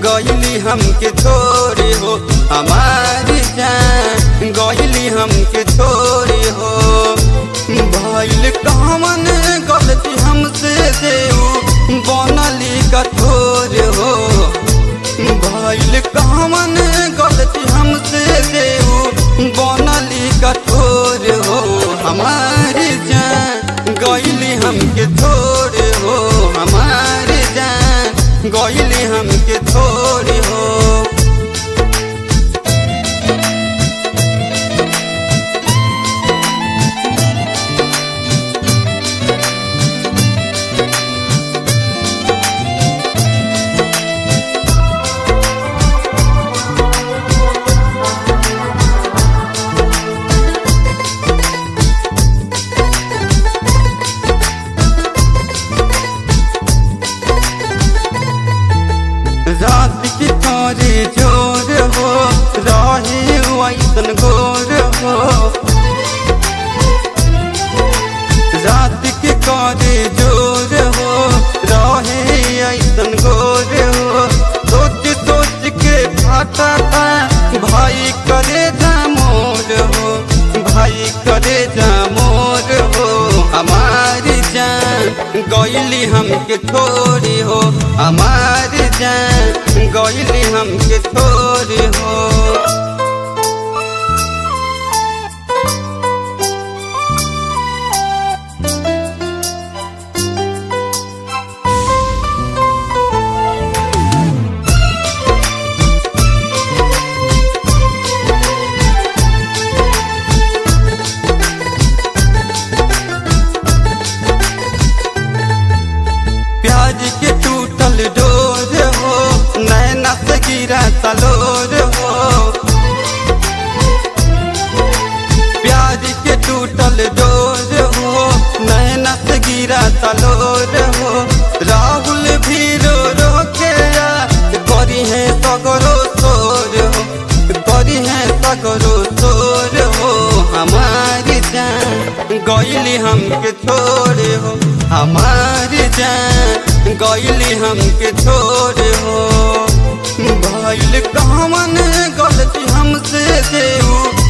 गईली हमके छोड़े हो हमारी जान गईली हमके छोड़े हो भइल कमन गलती हमसे देऊ बनली कठोर हो भइल कमन गलती हमसे देऊ बनली कठोर हो हमारी जान गईली हमके छोड़े हो हमारी जान गईली हमके छोड़े हो रात की तारे जोर हो राहे वैसन गोर हो रात की कारे जोर हो राहे ऐसन गोर हो सोच सोच के फाटा था भाई करे जा मोर हो भाई करे जा मोर हो हमारी जान गईली हमके छोड़ी हो हमारी जान गईली हमके छोड़ी हो प्याज के टूटल डोर हो नैना से गिरा तलोर हो प्याज के टूटल डोर हो नैना से गिरा तलोर हो राहुल भी रो रो के आ, करी है सगरो सोर हो करी है सगरो सोर हो हमारी जान गईली हमके छोड़े हो हमारी जान गईली हमके छोड़े हो भइल कमन गलती हमसे देऊ